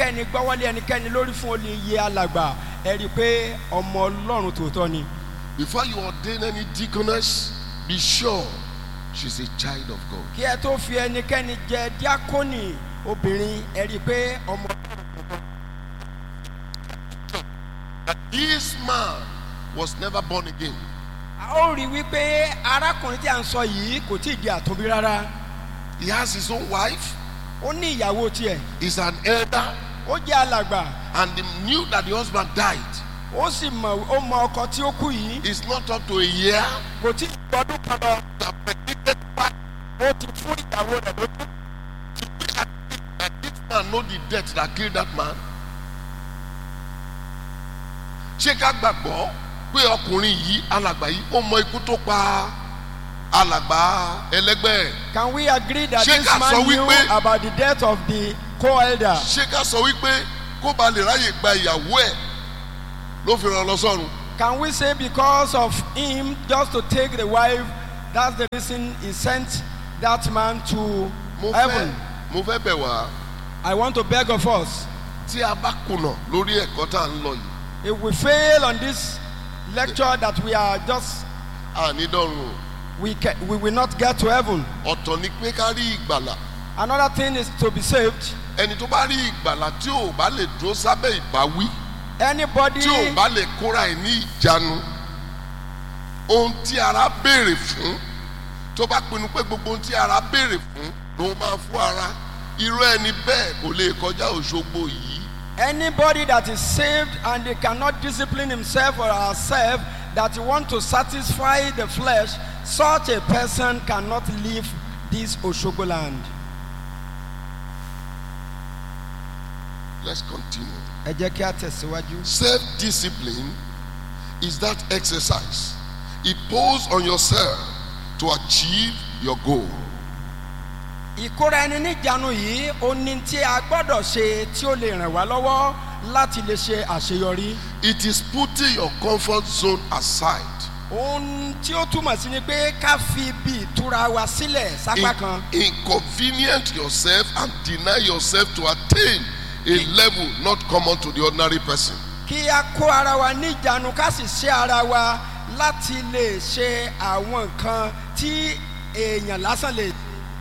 ẹnikẹ́ni gbọ́wọ́lé ẹnikẹ́ni lórí fún olè iye alàgbà ẹ rí i pé ọmọ ọlọ́run tòótọ́ ni. Before you ordain any deaconess, be sure she's a child of God. kí ẹ tó fi ẹnikẹ́ni jẹ díákónì obìnrin ẹ rí i pé ọmọ This man was never born again. a ó rí i wípé arákùnrin tí a ń sọ yìí kò tí ì di àtúnbí rárá He has his own wife, ó ní ìyàwó tiẹ̀ he's an elder, ó jẹ́ alàgbà and he knew that the husband died. ó sì mọ̀ ó mọ ọkọ tí ó kú yìí It's not up to a year. kò tí ì gbọdún kan lọ that predicted fact ó ti fún ìyàwó rẹ̀ lójú. that this man know the death that killed that man. ṣé ká gbàgbọ́ pé ọkùnrin yìí alàgbà yìí ó mọ ikú tó pa alàgbà ẹlẹgbẹ́ ẹ̀? Can we agree that Ṣé this ká man sọ knew wípé- about the death of the co-elder? ṣé ká sọ wípé kó ba lè ráyè gba ìyàwó ẹ̀ ló fi ràn lọ sọ́run. Can we say because of him just to take the wife, that's the reason he sent that man to mo fẹ́ heaven? mo fẹ́ bẹ̀ wá I want to beg of us, tí a bá kùnà lórí ẹ̀kọ́ tá à ń lọ yìí if we fail on this lecture that we are just, àní dọ́run o. we, can, we will not get to heaven. ọ̀tọ̀ ni pé ká rí ìgbàlà Another thing is to be saved. ẹni tó bá rí ìgbàlà tí ò bá lè dúró sábẹ́ ìbáwí Anybody, tí ò bá lè kóra ẹ̀ ní ìjánu ohun tí ara béèrè fún tó bá pinnu pé gbogbo ohun tí ara béèrè fún ló máa fún ara irú ẹni bẹ́ẹ̀ kò lè kọjá òṣogbo yìí anybody that is saved and they cannot discipline himself or herself that want to satisfy the flesh, such a person cannot leave this Oshogo land. let's continue. Ẹ jẹ́ kí a tẹ̀síwájú. self discipline is that exercise impose on yourself to achieve your goal. Ìkóra ẹni níjànú yìí ó ní tí a gbọ́dọ̀ ṣe tí ó lè ràn wá lọ́wọ́ láti lè ṣe àṣeyọrí. it is putting your comfort zone aside. Ohun tí ó túmọ̀ sí ni pé ká fi bí ìtura wa sílẹ̀ sápá kan. In- inconvenient yourself and deny yourself to attain a level not common to the ordinary person. Kí a kó ara wa níjànú ká sì ṣe ara wa láti lè ṣe àwọn nǹkan tí èèyàn lásán lè.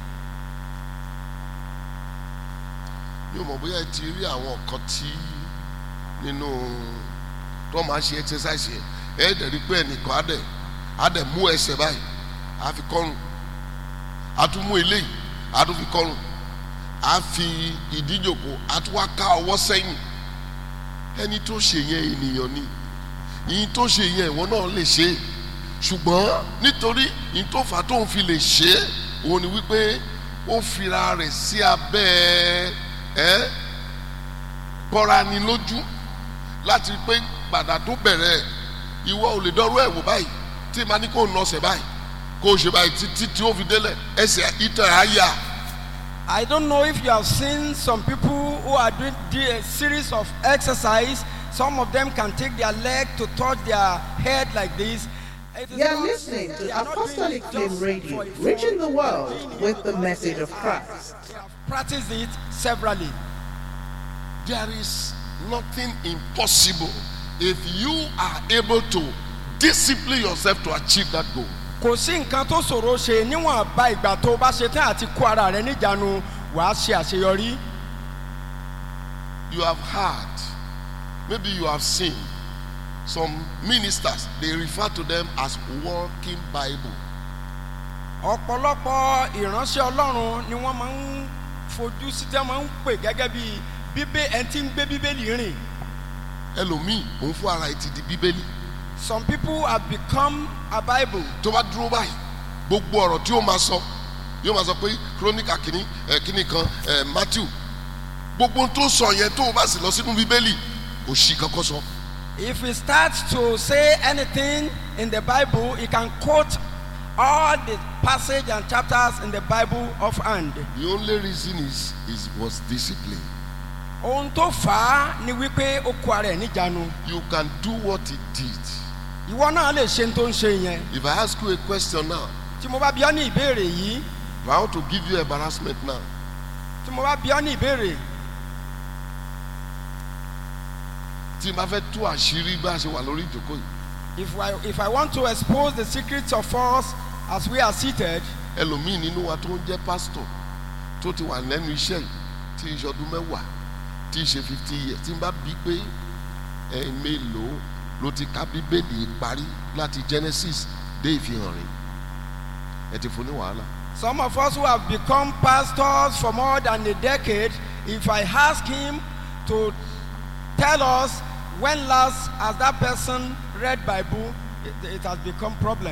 mi ò mọ̀ bóyá ẹ ti rí àwọn nǹkan tí nínú tó máa ń ṣe exercise yẹn ẹ dẹ̀ rí pé ẹnìkan á dẹ̀ á dẹ̀ mú ẹsẹ̀ báyìí á fi kọ́rùn á tún mú eléyìí á tún fi kọ́rùn á fi ìdíjòkó á tún wá ká ọwọ́ sẹ́yìn ẹni tó ṣe yẹn ènìyàn ni ìyìn tó ṣe yẹn ìwọ náà lè ṣe é ṣùgbọ́n nítorí ìyìn tó fà á tóun fi lè ṣe é òun ni wípé ó fira rẹ̀ sí abẹ́ ẹ́ bọ́ra ni lójú láti pé gbàdá tó bẹ̀rẹ̀ ìwọ ò lè dọ́rọ́ ẹ̀ wò báyìí tí màá ní kó nà ọ̀sẹ̀ báyìí kó o ṣe báyìí títí tí ó fi délẹ̀ ẹsẹ̀ ìtàn á yà I don't know if you have seen some people who are doing the- a series of exercise. Some of them can take their leg to touch their head like this. It is You're not- listening to they are not doing Apostolic it Flame just Radio, for a fun. reaching the They are world doing it with the because message they of have- Christ. They have practiced it severally. there is nothing impossible if you are able to discipline yourself to achieve that goal. Kò sí nǹkan tó ṣòro ṣe níwọ̀n bá ìgbà tó o bá ṣe tán àti kó ara rẹ níjànú wàá ṣe àṣeyọrí. you have heard maybe you have seen some ministers they refer to them as walking bible ọ̀pọ̀lọpọ̀ ìránṣẹ́ ọlọ́run ni wọ́n máa ń fojú sí tí wọ́n máa ń pè gẹ́gẹ́ bí bíbé ẹni tí ń gbé bíbélì rìn. ẹlòmíì òun fún ara ẹ ti di bíbélì Some people have become a Bible. tó bá dúró báyìí gbogbo ọ̀rọ̀ tí ó máa sọ yóò máa sọ pé kírónìkà kìíní ẹ kìíní kan ẹ matthew gbogbo ohun tó sọ yẹn tó o bá sì lọ sínú bíbélì kò sí kankan sọ If he starts to say anything in the Bible, he can quote all the passage and chapters in the Bible offhand. the only reason is is was discipline Ohun tó fà á ni wípé ó kó ara ẹ̀ níjànú. you can do what he did Ìwọ náà lè ṣe ohun tó ń ṣe yẹn. if i ask you a question now Tí mo bá bi ọ́ ní ìbéèrè yìí, if i want to give you embarrassment now tí mo bá bi ọ́ ní ìbéèrè, tí n bá fẹ́ tú àṣírí bá a ṣe wà lórí ìjókòó yìí If I, if I want to expose the secrets of us as we are seated, ẹlòmíì nínú wa tó ń jẹ́ pásítọ̀ tó ti wà lẹ́nu iṣẹ́ yìí tí í ṣe ọdún mẹ́wàá tí í ṣe fifty years tí n bá bí pé ẹ mélòó ló ti ka bíbélì parí láti Genesis dé ìfihàn rẹ̀ ẹ ti fún ní wàhálà. some of us who have become pastors for more than a decade, if I ask him to tell us when last has that person read Bible, it, it has become problem.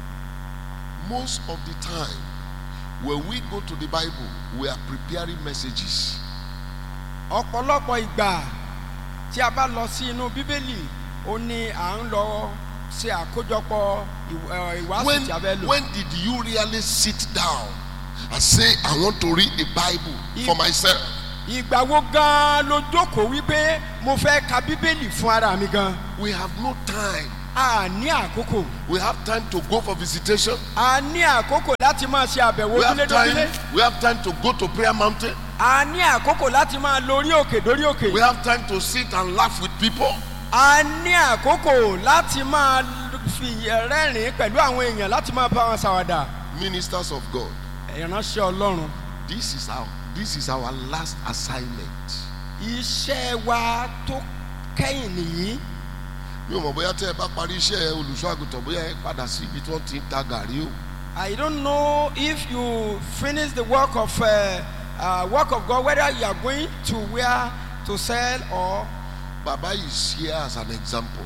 most of the time when we go to the Bible we are preparing messages ọ̀pọ̀lọpọ̀ ìgbà tí a bá lọ sí inú bíbélì ó ní à ń lọ ṣe àkójọpọ̀ ìw- ẹ̀, ìwàásù when tí a fẹ́ lò. when did you really sit down and say I want to read the Bible for If- myself ìgbà wo gan-an ló jókòó wípé mo fẹ́ ka bíbélì fún ara mi gan. we have no time a ní àkókò we have time to go for visitation a ní àkókò láti máa ṣe àbẹ̀wò we have ojúlédójúlé time we have time to go to prayer mountain a ní àkókò láti máa lórí òkè dórí òkè we have time to sit and laugh with people a ní àkókò láti máa fi rẹ́rìn-ín pẹ̀lú àwọn èèyàn láti máa bá wọn ṣàwàdà ministers of God ìránṣẹ́ ọlọ́run this is our this is our last assignment iṣẹ́ wa tó kẹ́yìn nìyí mi ò mọ̀ bóyá tẹ́ ẹ bá parí iṣẹ́ olùṣọ́ àgùntàn bóyá ẹ padà sí ibi tí wọ́n ti ń ta gàrí o I don't know if you finish the work of uh, uh, work of God whether you are going to where to sell or baba is here as an example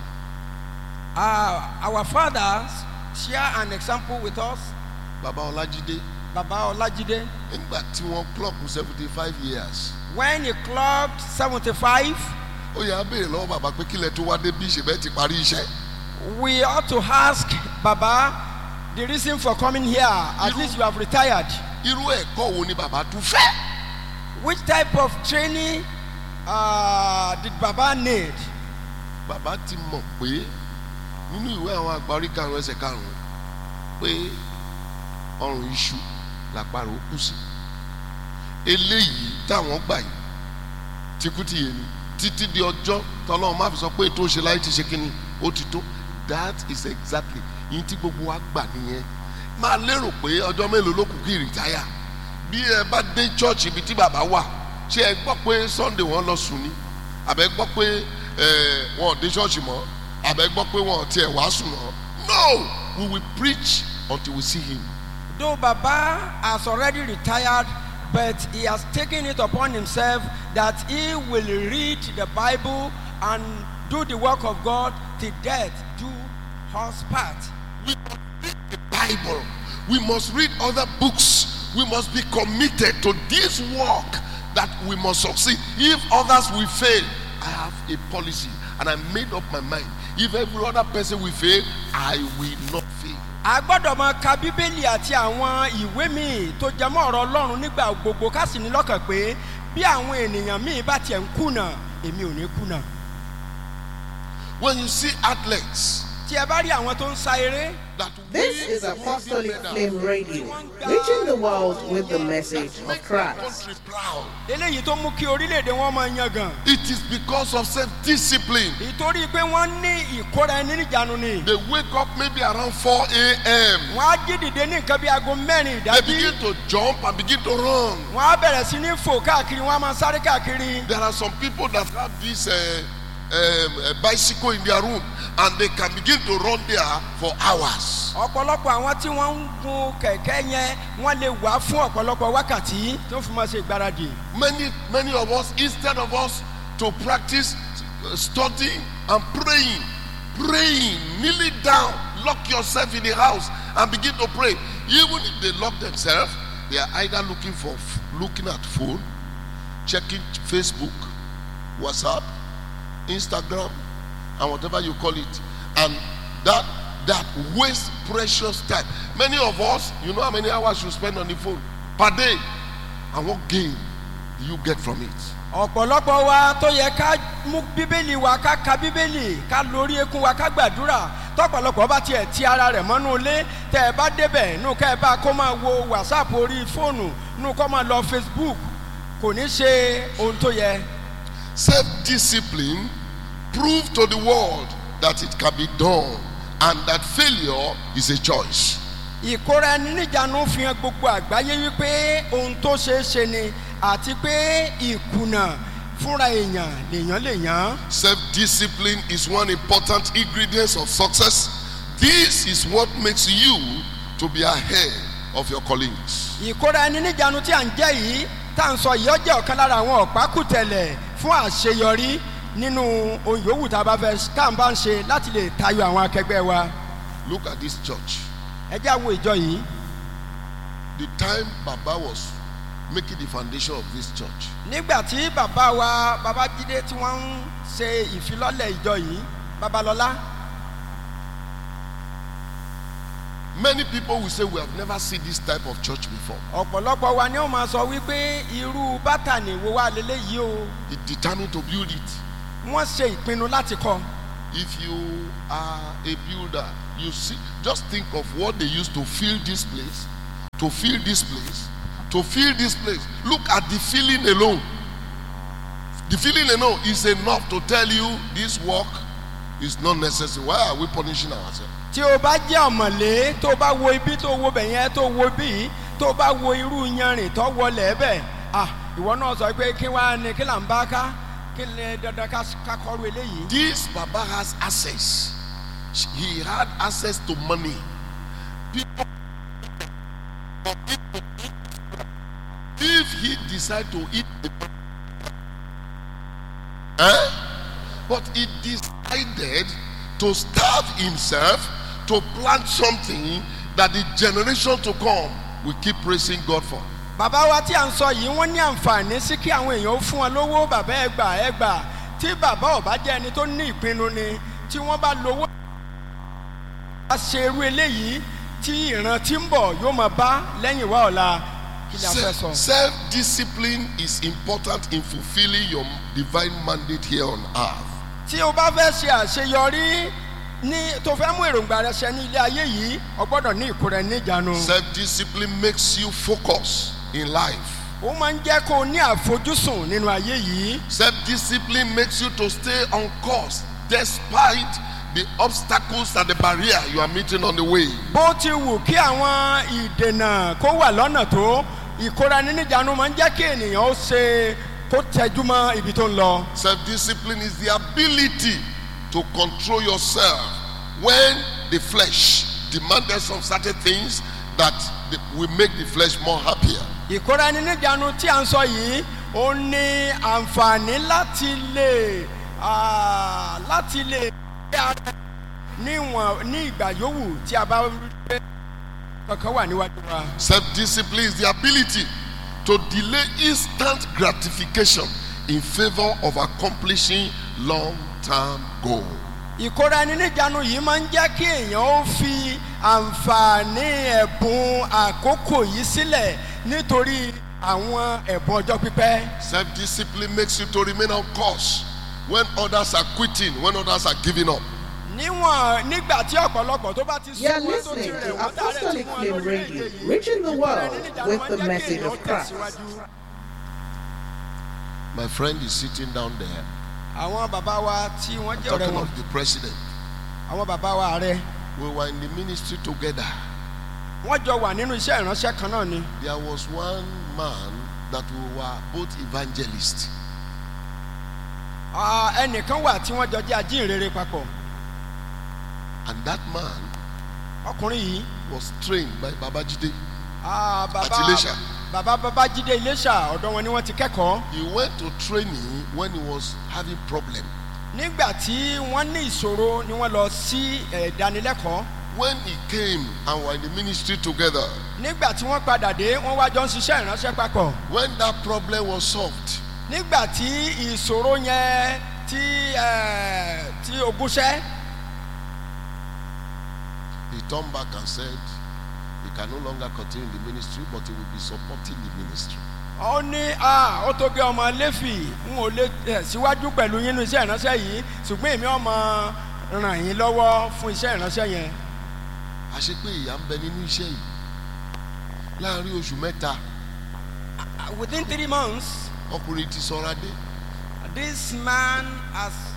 uh, our fathers share an example with us baba ọlájídé Baba Olajide nígbà tí wọ́n clock seventy five years when he clocked seventy-five ó yà á béèrè lọ́wọ́ bàbá pé kílẹ̀ tó wá dé bí ìṣẹ̀bẹ̀ ti parí iṣẹ́ we ought to ask Baba the reason for coming here at You- least you have retired irú ẹ̀kọ́ wo ni bàbá tún fẹ́ which type of training uh, did Baba need bàbá ti mọ̀ pé nínú ìwé àwọn àgbà orí karùn-ún ẹsẹ̀ karùn-ún pé ọrùn iṣu làparò kù sí eléyìí táwọn gbà yìí tìkútì yé ni títí di ọjọ́ tọ́lọ́run má fi sọ pé ètò òṣèlú ayé ti ṣe kínní ó ti tó that is exactly yín tí gbogbo wa gbà nìyẹn máa lérò pé ọjọ́ mélòó ló kù kí rìtáyà bí ẹ bá dé church ibi tí bàbá wà ṣé ẹ gbọ́ pé sunday wọ́n lọ sùn ni àbẹ gbọ́ pé ẹ wọn ò dé church mọ́ àbẹ gbọ́ pé wọn ò tiẹ̀ wàásù mọ́ no we will preach until we see him though Baba has already retired but he has taken it upon himself that he will read the Bible and do the work of God till death do us part. we must read the bible we must read other books we must be committed to this work that we must succeed if others will fail i have a policy and i made up my mind if every other person will fail i will not fail a gbọ́dọ̀ máa ka bíbélì àti àwọn ìwé míì tó jẹ mọ́ ọ̀rọ̀ ọlọ́run nígbà gbogbo ká sì ní lọ́kàn pé bí àwọn ènìyàn míì bá tiẹ̀ ń kùnà èmi ò ní kùnà. when you see athletes tí ẹ bá rí àwọn tó ń sa eré that This win is Olympic Apostolic medal, Flame Radio, reaching the world with the message make of their Christ. country proud eléyìí tó mú kí orílẹ̀-èdè wọn máa yangàn it is because of self-discipline ìtorí pé wọ́n ní ìkóra ẹni níjànú ni they wake up maybe around 4 a.m wọ́n á jí dìde ní nǹkan bí aago mẹ́rin they ìdájí begin to jump and begin to run wọ́n á bẹ̀rẹ̀ sí ní fò káàkiri wọ́n á máa sáré káàkiri There are some people that have this uh, um, uh, bicycle in their room and they can begin to run there for hours. ọ̀pọ̀lọpọ̀ àwọn tí wọ́n ń gun kẹ̀kẹ́ yẹn wọ́n lè wá fún ọ̀pọ̀lọpọ̀ wákàtí tó fi máa ṣe ìgbáradì. Many, many of us, instead of us to practice uh, studying and praying, praying, kneeling down, lock yourself in the house and begin to pray. Even if they lock themselves, they are either looking for looking at phone, checking Facebook, WhatsApp, Instagram, and whatever you call it, and that that waste precious time. Many of us, you know how many hours you spend on the phone per day, and what gain do you get from it? ọ̀pọ̀lọpọ̀ wa tó yẹ ká mú bíbélì wa ká ka bíbélì ká lórí ekun wa ká gbàdúrà tọ́pọ̀lọpọ̀ bá tiẹ̀ ti ara rẹ̀ mọ́nú ilé tẹ́ ẹ bá débẹ̀ nù ká ẹ bá kó máa wo whatsapp orí fóònù nù kó máa lọ facebook kò ní ṣe ohun tó yẹ. Self-discipline prove to the world that it can be done and that failure is a choice. ìkóra ẹni níjànú fi hàn gbogbo àgbáyé wípé ohun tó ṣeé ṣe ni àti pé ìkùnà fúnra èèyàn lèèyàn lèèyàn. Self-discipline is one important ingredient of success. This is what makes you to be ahead of your colleagues. ìkóra ẹni níjànú tí à ń jẹ́ yìí tá à ń sọ yìí ó jẹ́ ọ̀kan lára àwọn ọ̀pákùtẹ̀lẹ̀ fún àṣeyọrí nínú ohun yòówù tá a bá fẹ́ ká ń bá ń ṣe láti lè tayọ àwọn akẹgbẹ́ wa. Look at this church. ẹ jẹ́ àwọn ìjọ yìí The time Baba was making the foundation of this church, nígbà tí bàbá wa babájídé tí wọ́n ń ṣe ìfilọ́lẹ̀ ìjọ yìí babalọ́lá many people will say, We have never seen this type of church before. ọ̀pọ̀lọpọ̀ wa ni ó máa sọ wípé irú bátànì wo wá leléyìí o He determined to build it. wọ́n ṣe ìpinnu láti kọ́ If you are a builder, you see, just think of what they used to fill this place, to fill this place, to fill this place. Look at the filling alone. The filling alone is enough to tell you this work is not necessary. Why are we punishing ourselves? tí o bá jẹ́ ọ̀mọ̀lé tó o bá wo ibi tó o wo bẹ̀ yẹn tó o wo bí tó o bá wo irú yanrìn tó wọlé bẹ̀ ah ìwọ náà sọ pé kí wàá ní kí là ń bá ká kí lè dandan ká ká kọ́ru eléyìí. This Baba has access. He had access to money. People, if he decide to eat, the, eh? But he decided to starve himself to plant something that the generation to come will keep praising God for. bàbá wa tí à ń sọ yìí wọ́n ní àǹfààní sí kí àwọn èèyàn ó fún wọn lówó bàbá ẹ gbà ẹ gbà tí bàbá ò bá jẹ́ ẹni tó ní ìpinnu ni tí wọ́n bá lówó. a ṣe irú eléyìí tí ìran tí ń bọ̀ yóò máa bá lẹ́yìn wá ọ̀la kí ni a fẹ́ sọ. Self discipline is important in fulfilling your divine mandate here on earth. tí o bá fẹ́ ṣe àṣeyọrí ní tó fẹ́ mú èròǹgbà rẹ ṣẹ ní ilé ayé yìí o gbọ́dọ̀ ní ìkóra ẹni níjànú. Self discipline makes you focus in life. ó máa ń jẹ́ kó o ní àfojúsùn nínú ayé yìí. Self discipline makes you to stay on course despite the obstacles and the barrier you are meeting on the way. bó ti wù kí àwọn ìdènà kó wà lọ́nà tó ìkóra ẹni níjànú máa ń jẹ́ kí ènìyàn ó ṣe kó tẹjú mọ́ ibi tó ń lọ. Self discipline is the ability to control yourself when the flesh demanded some certain things that the- will make the flesh more happier. ìkóra ẹni níjànú tí à ń sọ yìí ó ní àǹfààní láti lè ah, láti lè gbé ara níwọ̀n ní ìgbà yòówù tí a bá rí pé kankan wà níwájú wa. Self discipline is the ability to delay instant gratification in favor of accomplishing long term goal. ìkóra ẹni níjànú yìí máa ń jẹ́ kí èèyàn ó fi àǹfààní ẹ̀bùn àkókò yìí sílẹ̀ nítorí àwọn ẹ̀bùn ọjọ́ pípẹ́. Self discipline makes you to remain on course when others are quitting, when others are giving up. níwọ̀n nígbà tí ọ̀pọ̀lọpọ̀ tó bá ti You are súnmọ́ tó ti listening rẹ̀ to wọ́n tá rẹ̀ ti Apostolic mú wọn Flame lórí Radio, èdè yìí. reaching the ìkóra world ẹni níjànú with máa ń the jẹ́ kí message èèyàn of Christ. tẹ̀síwájú. My friend is sitting down there àwọn bàbá wa tí wọ́n jẹ́ ọ̀rẹ́ talking wọn of the president. àwọn bàbá wa ààrẹ We were in the ministry together. wọ́n jọ wà nínú iṣẹ́ ìránṣẹ́ kan náà ni. There was one man that we were both evangelists. Ah, ẹnìkan wà tí wọ́n jọ jẹ́ ajínrere papọ̀ And that man ọkùnrin yìí was trained by Babajide. ah, bàbá Àti Iléṣà. bàbá babájídé iléṣà ọ̀dọ̀ wọn ni wọ́n ti kẹ́kọ̀ọ́ He went to training when he was having problem. nígbà tí wọ́n ní ìṣòro ni wọ́n lọ sí eh, ìdánilẹ́kọ̀ọ́ When he came and were in the ministry together, nígbà tí wọ́n padà dé wọ́n wá jọ ń ṣiṣẹ́ ìránṣẹ́ papọ̀ when that problem was solved, nígbà tí ìṣòro yẹn tí eh, tí ogúnṣẹ́ he turned back and said he can no longer continue in the ministry, but he will be supporting the ministry. ó ní ah, ó tó gé ọmọ lẹ́fì n ò lè tẹ̀ síwájú pẹ̀lú yín nínú iṣẹ́ ìránṣẹ́ yìí ṣùgbọ́n èmi ọmọ ràn yín lọ́wọ́ fún iṣẹ́ ìránṣẹ́ yẹn àṣé pé ìyá ń bẹ nínú iṣẹ́ yìí láàrin oṣù mẹ́ta Ah, within three months ọkùnrin ti sọra dé this man has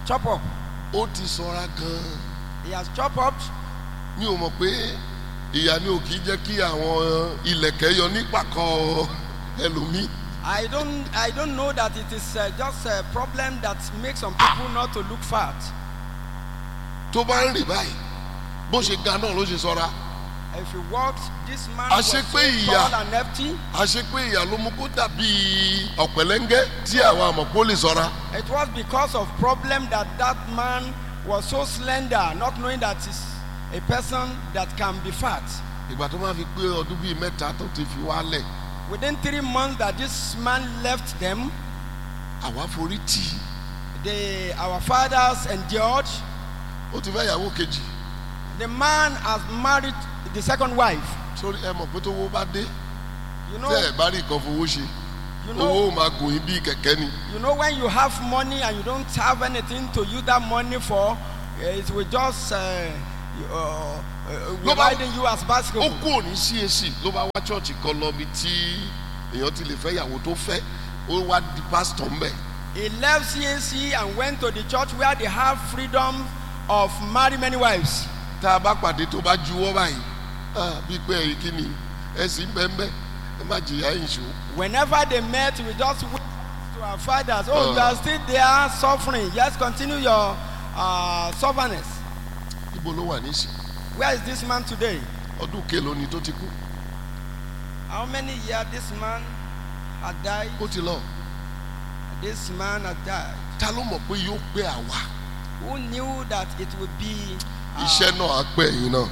chop up. ó ti sọra gan-an He has chopped up. mi ò mọ̀ pé ìyá ni ò kì í jẹ́ kí àwọn ilẹ̀kẹ̀ yọ nípàkọ́ ẹlòmíì I don't, I don't know that it is uh, just a problem that makes some people not to look fat. tó bá ń rìn báyìí bó ṣe ga náà ló ṣe sọra If you walked, this man A was so ṣe pé ìyà- tall and hefty. àṣé pé ìyá ló mú kó dàbí ọ̀pẹ̀lẹ́ngẹ́ tí àwọn àmọ̀pọ̀ lè sọra It was because of problem that that man was so slender, not knowing that he's a person that can be fat. ìgbà tó máa fi pé ọdún bíi mẹ́ta tó ti fi wálẹ̀ Within three months that this man left them, àwa forí tì í the, our fathers endured. ó ti fẹ́ ìyàwó kejì The man has married the second wife. sórí ẹ mọ̀ pé tó wó bá dé You tẹ́ know, ẹ bá rí nǹkan fowó ṣe you owó know, ò máa gùn yín bíi kẹ̀kẹ́ ni you know when you have money and you don't have anything to use that money for, eh, it will just uh, uh, uh, No, but- riding you as ó basketball. kú òní CAC ló bá wá chọ́ọ̀chì kan lọ bí tí èèyàn ti lè fẹ́ ìyàwó tó fẹ́ ó wá di pásítọ̀ ńbẹ̀ He left CAC and went to the church where they have freedom of marry many wives. tá a bá pàdé tó bá juwọ́ báyìí ah, bíi pé ẹ̀rí kí ni ẹ sì ń bẹ́ẹ̀ bẹ́ẹ̀ ẹ má jìyà ìṣó Whenever they met, we just went to our fathers. Oh, Uh. you are still there suffering. Yes, continue your uh, stubbornness. ibo ló wà níṣì Where is this man today? ọdún kélòó ni tó ti kú How many years this man had died? ó ti lọ This man had died. ta ló mọ̀ pé yóò pé àwa Who knew that it would be uh, iṣẹ́ náà á pẹ́ ẹ̀yìn náà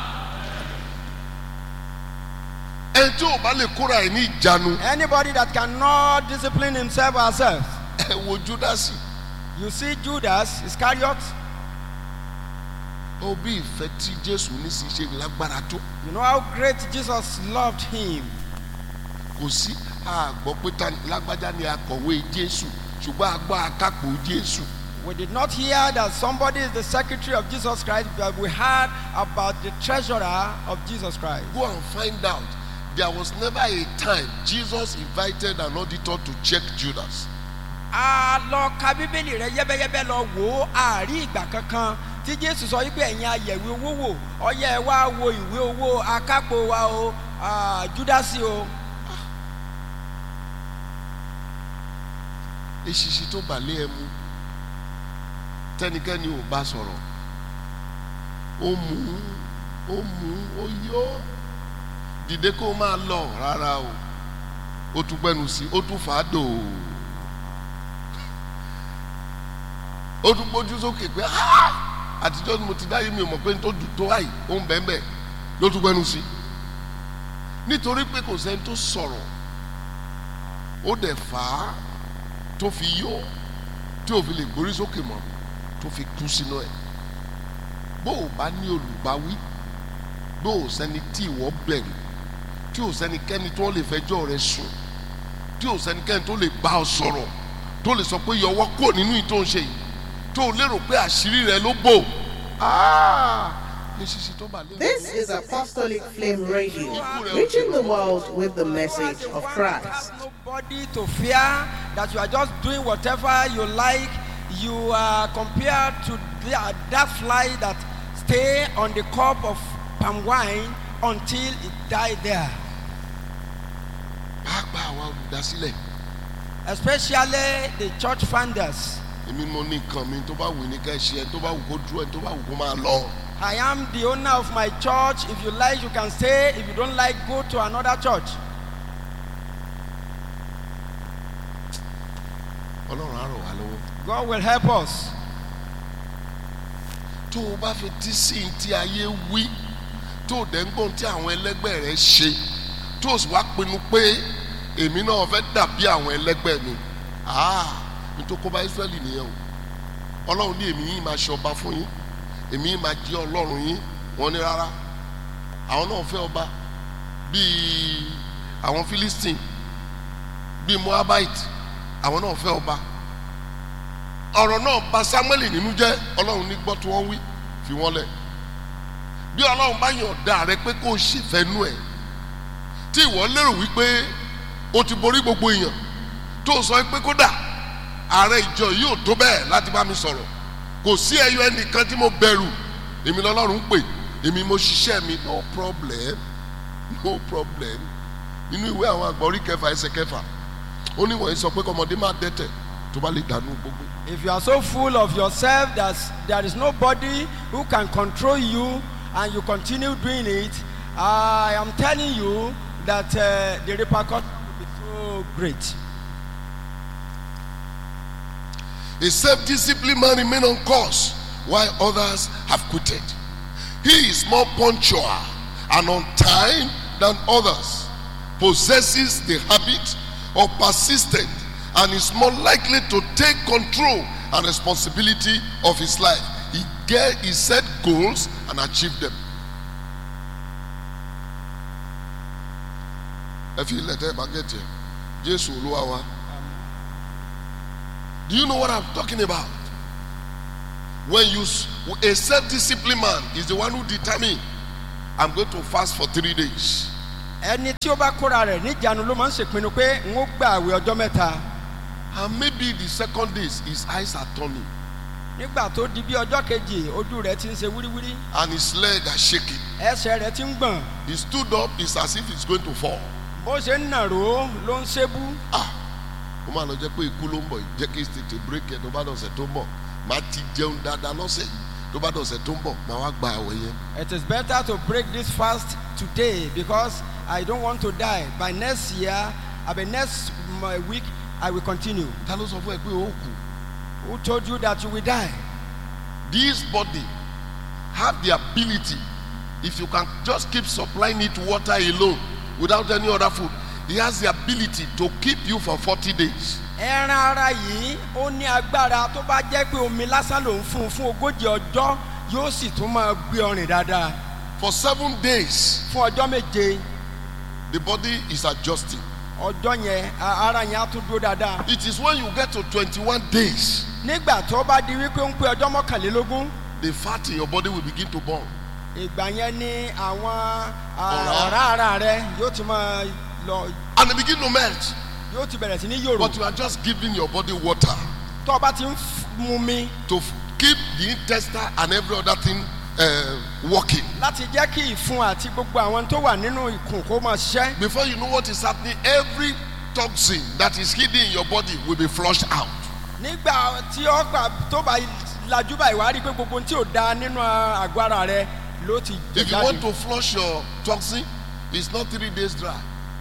ẹni tí ò bá lè kóra ẹ̀ ní ìjánu anybody that cannot discipline himself or herself? ẹ wo júdásì You see Judas Iscariot. ó bí ìfẹ́ tí jésù ní sí ṣe lágbára tó You know how great Jesus loved him. kò sí àgbọ̀ pé ta lágbájá ni akọ̀wé jésù ṣùgbọ́n àgbọ̀ akápò jésù We did not hear that somebody is the secretary of Jesus Christ, but we heard about the treasurer of Jesus Christ. go and find out there was never a time jesus invited an auditor to check judas a lọ ka bíbélì rẹ yẹ́bẹ́yẹ́bẹ́ lọ wò ó àárí ìgbà kankan tí jésù sọ wípé ẹ̀yin ayẹ̀wé owó wò ọyẹ ẹ wá wo ìwé owó akápò wa o ah, júdásì o eṣiṣi tó balẹ̀ ẹ mu tẹnikẹ́ni ò bá sọ̀rọ̀ ó mú ó mú ó yó dìde kó máa lọ rárá o ó tún gbẹnu sí ó tún fà á dò ó tún gbójú sókè pé "Ah! àtijọ́ ni mo ti dáyé mi ò mọ̀ pé n tó dùn tó àyè ó ń bẹ́ẹ̀ bẹ́ẹ̀ ló tún gbẹnu sí nítorí pé kò sẹ́ni tó sọ̀rọ̀ ó dẹ̀ fà á tó fi yó tí ò fi lè gbórí sókè mọ́ tó fi kú sínú ẹ̀ bó o bá ní olùbáwí bó o sẹ́ni tí ìwọ bẹ̀rù tí ò sẹ́nikẹ́ni tó lè fẹjọ́ rẹ sùn tí ò sẹ́nikẹ́ni tó lè bá ọ sọ̀rọ̀ tó lè sọ pé yọwọ́ kò nínú ìtò ń ṣe yìí tó o lérò pé àṣírí rẹ ló bò áá ní ṣíṣe tó bà lérò. This is Apostolic Flame Radio, reaching the world with the message of Christ. nobody to fear that you are just doing whatever you like you are compared to the, that fly that stay on the cup of palm wine until it die there pàápàá àwa olùdásílẹ̀ especially the church founders èmi mo ní nǹkan mi tó bá wù ní ká ẹ ṣe ẹ tó bá wù kó dúró ẹ tó bá wù kó máa lọ. i am the owner of my church if you like you can stay if you don't like go to another church ọlọ́run á ràn wá lọ́wọ́. god will help us tó o bá fi tí sí ní tí ayé wí tó o dẹ̀ ń gbọ́n tí àwọn ẹlẹ́gbẹ́ rẹ ṣe tó o sì wá pinnu pé èmi náà fẹ́ dàbí àwọn ẹlẹ́gbẹ́ mi ah nítorí kó bá Ísírẹ́lì nìyẹn o ọlọ́run ní èmi yìí máa ṣe ọba fún yín èmi yìí máa jẹ́ ọlọ́run yín wọ́n ní rárá àwọn náà fẹ́ ọba bíi àwọn Philistine bíi Moabite àwọn náà fẹ́ ọba ọ̀rọ̀ náà bà Samuel nínú jẹ́ ọlọ́run ní gbọ́ tí wọ́n wí fi wọ́n lẹ̀ bí ọlọ́run bá yàn ọ̀dà rẹ pé kó o ṣèfẹ́nu ẹ̀ tí ìwọ lérò wípé o ti borí gbogbo èèyàn tó o sọ pé kódà ààrẹ ìjọ yìí ò tó bẹ́ẹ̀ láti bá mi sọ̀rọ̀ kò sí ẹyọ ẹnìkan tí mo bẹ̀rù èmi lọ́lọ́run pè èmi mo ṣiṣẹ́ mi no problem no problem nínú ìwé àwọn àgbà orí kẹfà ẹsẹ̀ kẹfà ó ní wọ̀nyí sọ pé kọ́mọdé má dẹ́tẹ̀ tó bá lè dànù gbogbo. If you are so full of yourself that there is nobody who can control you and you continue doing it, I am telling you that uh, the repercussion will be so great. A self-disciplined man remain on course while others have quitted. He is more punctual and on time than others, possesses the habit of persistent and is more likely to take control and responsibility of his life. He get he set goals and achieve them. ẹ fi ilẹ̀ tẹ́ ẹ bá gẹ̀tì ẹ̀ jésù olúwa wa. Do you know what I'm talking about? When you s- a self-disciplined man is the one who determine I'm going to fast for three days. ẹni tí ó bá kóra rẹ̀ níjànú ló máa ń ṣèpinnu pé n ó gba àwẹ̀ ọjọ́ mẹ́ta And maybe the second days his eyes are turning nígbà tó di bí ọjọ́ kejì ojú rẹ̀ ti ń ṣe wíríwírí and his leg are shaking. ẹsẹ̀ rẹ̀ ti ń gbọ̀n He stood up, it's as if he's going to fall. bó ṣe ń nàró ló ń ṣébú Ah! Ó máa lọ jẹ́ pé ikú ló ń bọ̀ yìí. Jẹ́ kí n tètè bírèkì ẹ̀ tó bá dọ̀sẹ̀ tó ń bọ̀. Màá ti jẹun dáadáa lọ́sẹ̀ yìí. Tó bá dọ̀sẹ̀ tó ń bọ̀, màá wá gba àwẹ̀ yẹn. it is better to break this fast today because I don't want to die by next year by next m- week I will continue Ta ló sọ fún ẹ pé ó kù? who told you that you will die This body have the ability if you can just keep supplying it water alone without any other food he has the ability to keep you for forty days ẹran ara yìí ó ní agbára tó bá jẹ́ pé omi lásán ló ń fún un fún ogójì ọjọ́ yóò sì tún máa gbé ọrìn dáadáa for seven days fún ọjọ́ méje the body is adjusting ọjọ́ yẹn a- ara yẹn á tún dúró dáadáa it is when you get to twenty-one days nígbà tó bá di wípé ó ń pé ọjọ́ mọ́kànlélógún the fat in your body will begin to burn ìgbà yẹn ni àwọn a, Ọ̀rá. ọ̀rá ara rẹ yóò ti máa lọ and it begin to melt yóò ti bẹ̀rẹ̀ sí ní yòrò but you are just giving your body water tó o bá ti ń f- mu mi to f- keep the intestine and every other thing uh, working láti jẹ́ kí ìfun àti gbogbo àwọn tó wà nínú ikùn kó máa ṣiṣẹ́ before you know what is happening every toxin that is hidden in your body will be flushed out nígbà tí ó gbà tó bá lajú báyìí wàá rí i pé gbogbo ohun tí ò da nínú àgọ́ ara rẹ ló ti jẹ if you want jáde to flush your toxin it's not three days dry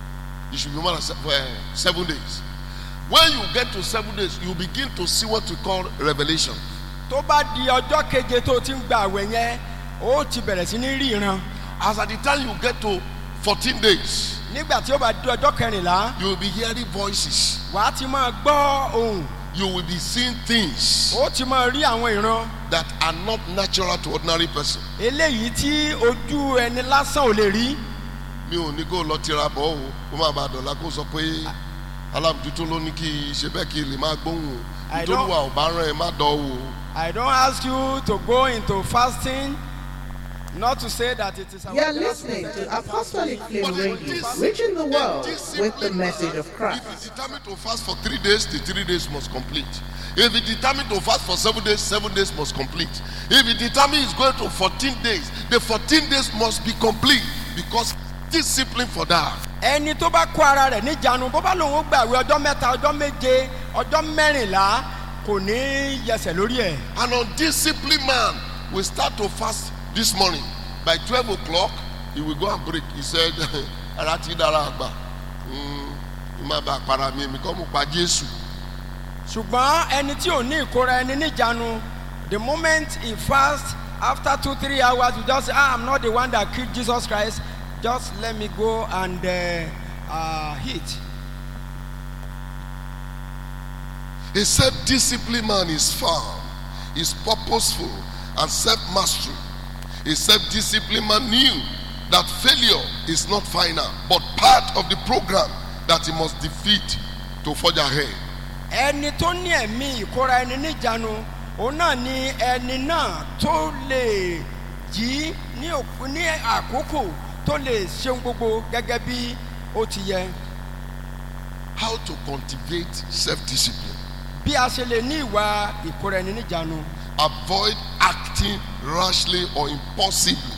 it should be more than se- uh, seven days when you get to seven days you begin to see what we call revelation tó bá di ọjọ́ keje tó o ti ń gba àwẹ̀ yẹn ó ti bẹ̀rẹ̀ sí ní rí ìran as at the time you get to fourteen days nígbà tí ó bá di ọjọ́ kẹrìnlá you will be hearing voices wàá ti máa gbọ́ ohùn you will be seeing things ó ti máa rí àwọn ìran that are not natural to ordinary person eléyìí tí ojú ẹni lásán ò lè rí mi ò ní kó lọ tira bọ̀ o kó má bàa dọ̀la kó sọ pé alábùtútù ló ní kí ṣe bẹ́ẹ̀ kí lè máa gbóhùn o I nítorí don't- wa ò bá rán ẹ má dọ̀ o. I don't ask you to go into fasting not to say that it is our You're listening to Apostolic Flame Radio, reaching the world with the message of Christ. If you determine to fast for three days, the three days must complete. If you determine to fast for seven days, seven days must complete. If you determine it's going to 14 days, the 14 days must be complete because discipline for that. ẹni tó bá kó ara rẹ̀ níjànú bó bá lòun ó gbàwé ọjọ́ mẹ́ta ọjọ́ méje ọjọ́ mẹ́rìnlá kò ní yẹsẹ̀ lórí ẹ̀ An undisciplined man will start to fast this morning. By 12 o'clock, he will go and break. He said, Ara ti dára àgbà. Mm, Má bàa para mi, èmi kọ́ mo pa Jésù. ṣùgbọ́n ẹni tí ò ní ìkóra ẹni níjànú the moment he fast after two three hours you just say ah i'm not the one that killed jesus christ just let me go and uh, uh, eat A self-disciplined man is firm, is purposeful, and self-mastery. A self-disciplined man knew that failure is not final, but part of the program that he must defeat to forge ahead. ẹni tó ní ẹ̀mí ìkóra ẹni níjànú òun náà ni ẹni náà tó lè jí ní òkú- ní àkókò tó lè ṣeun gbogbo gẹ́gẹ́ bí ó ti yẹ How to cultivate self-discipline. bí a ṣe lè ní ìwà ìkóra ẹni níjànú avoid acting rashly or impulsively.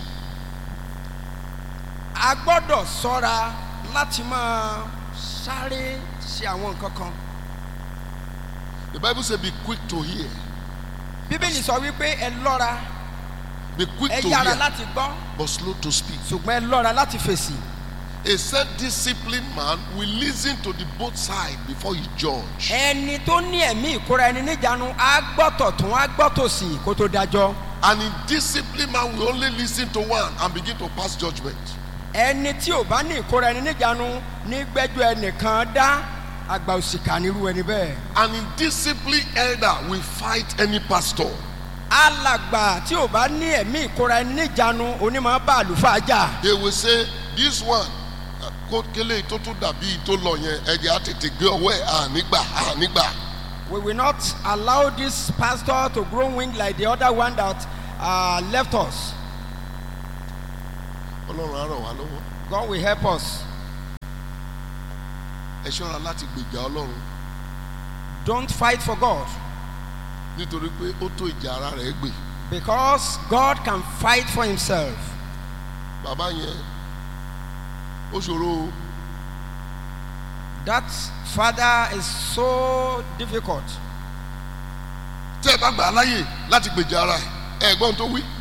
a gbọ́dọ̀ sọ́ra láti máa sáré ṣe àwọn nǹkan kan The Bible says, Be quick to hear, bíbélì sọ wípé ẹ lọ́ra be quick ẹ to yára hear, láti gbọ́ but slow to speak. ṣùgbọ́n ẹ lọ́ra láti fèsì A self disciplined man will listen to the both sides before he judge. ẹni tó ní ẹ̀mí ìkóra ẹni níjànú á gbọ́tọ̀ tún á gbọ́tọ̀ sí kó tó dájọ́ An indisciplined man will only listen to one and begin to pass judgment. ẹni tí ò bá ní ìkóra ẹni níjànú ní gbẹ́jọ́ ẹnìkan dá àgbà òṣìkà nírú ẹni bẹ́ẹ̀ An indisciplined elder will fight any pastor. alàgbà tí ò bá ní ẹ̀mí ìkóra ẹni níjànú onímọ̀ bá àlùfáà jà They will say, This one, uh, kó kélé tó tún dàbí tó lọ yẹn, ẹ̀jẹ̀ á tètè gbé ọwọ́ ẹ̀ ànígbà ànígbà. we will not allow this pastor to grow wing like the other one that uh, left us Ọlọ́run á ràn wá lọ́wọ́. God will help us Ẹ ṣọ́ra láti gbèjà Ọlọ́run don't fight for God nítorí pé ó tó ìjà ara rẹ̀ gbè. because God can fight for himself Bàbá yẹn ó ṣòro o. that father is so difficult tẹ́ ẹ bá gbà á láyè láti gbèjà ara ẹ̀ ẹ̀ gbọ́n tó wí.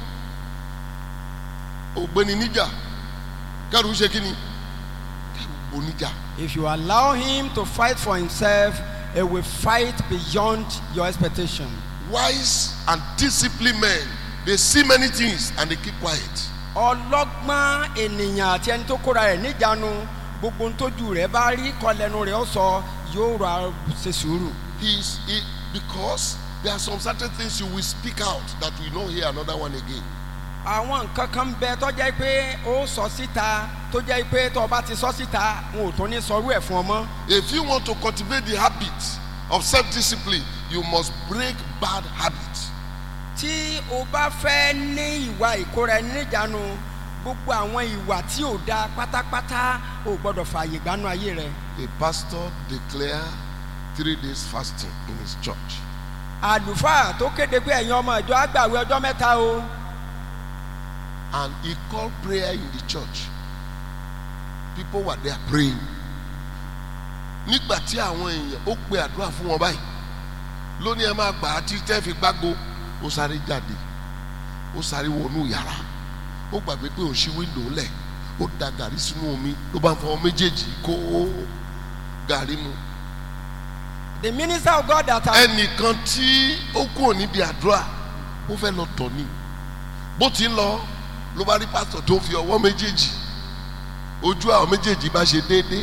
ògbéni níjà kẹ́rù ṣe kí ni kẹ́rù bò níjà. if you allow him to fight for himself he will fight beyond your expectation wise and disciplined men dey see many things and dey keep quiet. ọlọ́gbọ́n ènìyàn àti ẹni tó kóra rẹ̀ níjànú gbogbo ohun tójú rẹ̀ bá rí kọlẹ́nu rẹ̀ ó sọ yóò ra ṣe sùúrù he is he because there are some certain things you will speak out that we no hear another one again. àwọn nǹkan kan ń bẹ tó jẹ́ pé ó sọ síta tó jẹ́ pé tó o bá ti sọ síta wọn ò tó ní sọrú ẹ̀ fún ọ mọ́ if you want to cultivate the habit of self-discipline you must break bad habits. tí o bá fẹ́ ní ìwà ìkóra ẹni níjànú gbogbo àwọn ìwà tí ò da pátápátá ò gbọ́dọ̀ fààyè gbanú ayé rẹ a pastor declare three days fasting in his church. àlùfáà tó kéde pé ẹ̀yin ọmọ ìjọ àgbàwé ọjọ́ mẹ́ta o and he called prayer in the church people were there praying nígbà tí àwọn èèyàn ó pe àdúrà fún wọn báyìí lónìí ẹ máa gbà á tí tẹ́ fi gbágo ó sáré jáde ó sáré wọnú yàrá ó gbàgbé pé òun ṣí wíńdò lẹ̀ ó da gàrí sínú omi ló bá ń fọwọ́ méjèèjì kó gàrí mu the minister of God that has ẹnìkan tí ó kúrò níbi àdúrà ó fẹ́ lọ tọ̀ ni bó ti ń lọ ló bá rí pásítọ̀ tó fi ọwọ́ méjèèjì ojú àwọn méjèèjì bá ṣe déédéé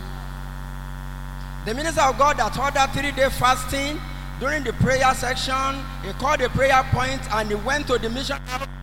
The minister of God that ordered three day fasting during the prayer section, he called a prayer point and he went to the missionary